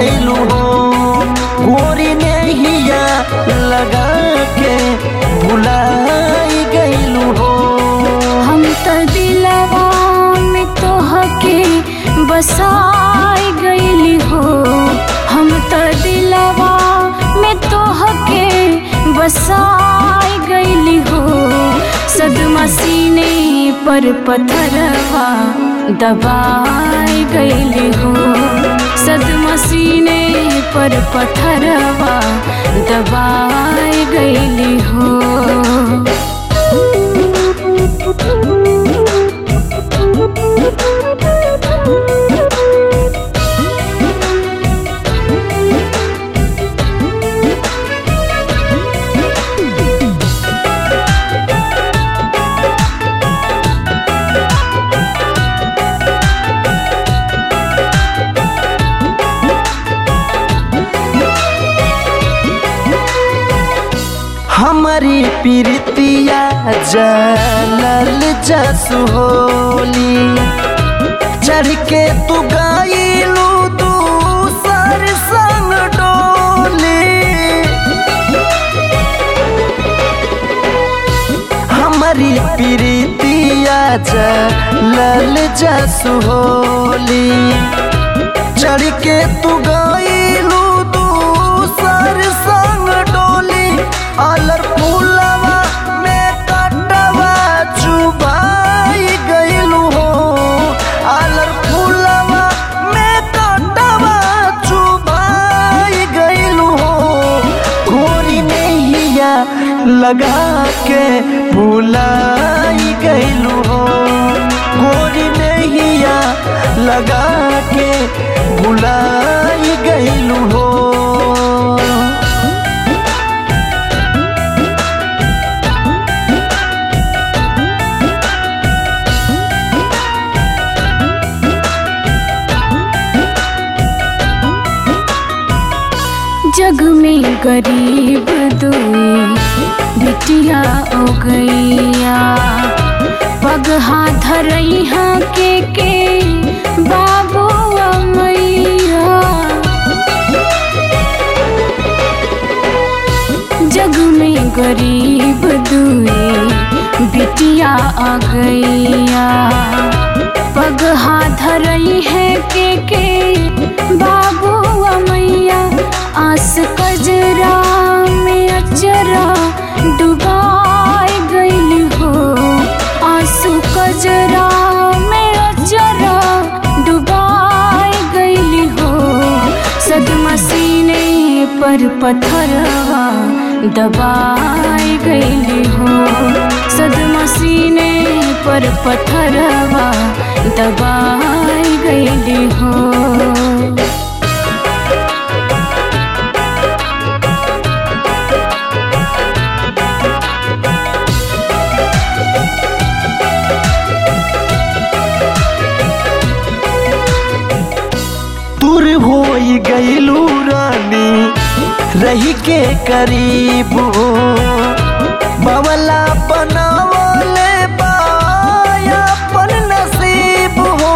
गईलू हो गोरी नहिया लगा के भुलाई गईलू हो हम त दिलवा में तोहके बसाई गईली हो हम त दिलवा में तोहके बसाई गईली हो सदमा सीने पर पत्थरवा दबाई गईली हो सदमा सीने पर पत्थरवा दबाई गईली हो हमारी प्रीतिया जलल जसु होली चढ़ के तू गईलू दूसर संग डोली हमारी प्रीतिया जलल जसु होली चढ़ के तू गईलू दूसर संग डोली अलर फूलवा में कटवा चुबाई गईलू हो अलर फूलवा में कटवा चुबाई गईलू हो गोरी नैया लगा के भुलाई गईलू हो गोरी नैया लगा के भुलाई गईलू हो जग में गरीब दुई बिटिया हो गैया पग हाथ धरई हाँ के के बाबू मैया जग में गरीब दुई बिटिया आ गैया पग हाथ धरई है के के बाबू मैया आस कजरा में अचरा डुबाई गईली हो आंसू कजरा में अचरा डुबाई गईली हो सदमा सीने पर पत्थरवा दबाई गईली हो सदमा सीने पर पत्थरवा दबाई गईली हो दूर हो गईलू रानी रही के करीब हो बवला बनावले बाया अपन नसीब हो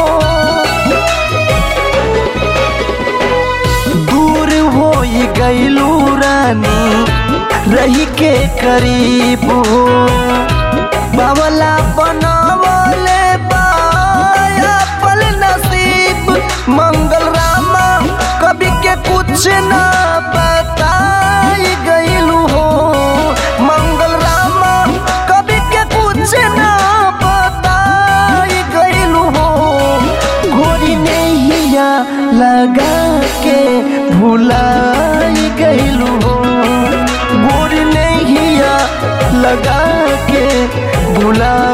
दूर हो गईलू रानी रही के करीब हो बावला बनावले बाया पल नसीब मंगल रामा कभी के कुछ ना बताई गईलू हो मंगल रामा कभी के कुछ ना बताई गईलू हो घोरी नैया लगा के भुलाई गईलू हो गोरी नैया लगा के भुला